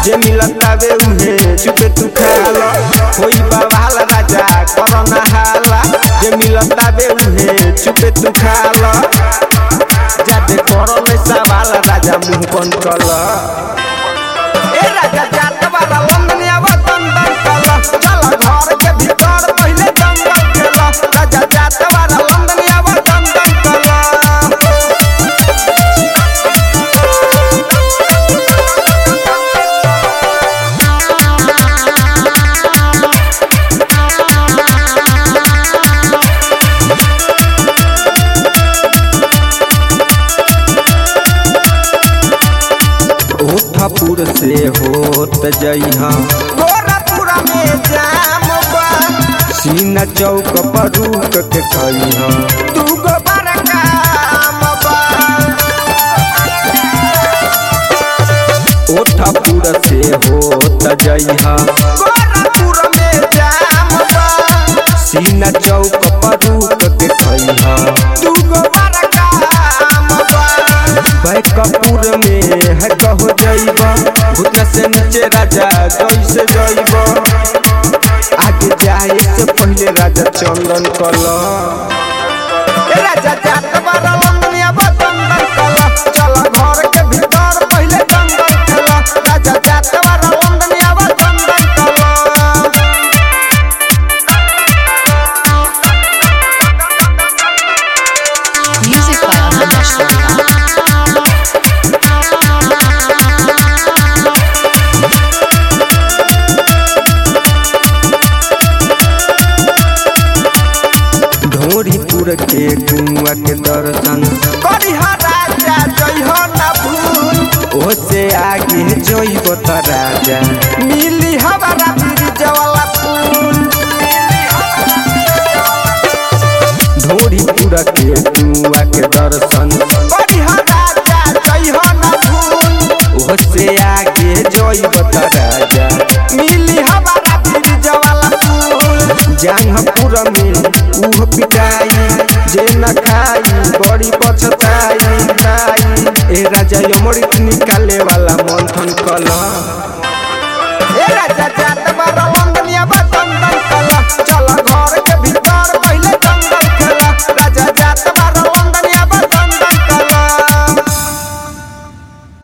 जे मिलतावे उहे चुपे तू खाला होई बवाल राजा करना हाला जे मिलतावे उहे चुपे तू खाला जाते करले सवाल राजा मुंह बंद कला ए राजा जात वाला लंदन आवा दंदन कला चल घर के भीतर पहले जंगल खेला राजा जात वाला लंदन आवा दंदन कला ओठापुर से होत जइहा गोरखपुर में जाम बा सीना चौक पर रुक के खइहा तू गो बड़का आम बा ओठापुर से होत जइहा गोरखपुर में जाम बा सीना चौक पर रुक के खइहा तू गो बड़का आम बा बैकपुर में है कहो जइबा घुटना से नीचे राजा कैसे जइबा आगे जाए से पहले राजा चंदन कल राजा जात बारा लंदनिया बदंदन कल चल घर के भीतर पहले दंदन खेल राजा जात बारा लंदनिया बदंदन कल Music by Anish Durga. Dhoripur के कुआ के दर्शन करिहा राजा जइह ना भूल ओसे आगे जइब त राजा मिली हमारा ब्रिज वाला फूल ढोरीपुर के कुआ के दर्शन करिहा राजा जइह ना भूल ओसे आगे जइब त राजा मिली हमारा ब्रिज वाला फूल जंगपुर में उह पिटाई जे न खाई बड़ी पछताई ताई ए राजा अमृत निकाले वाला मंथन कला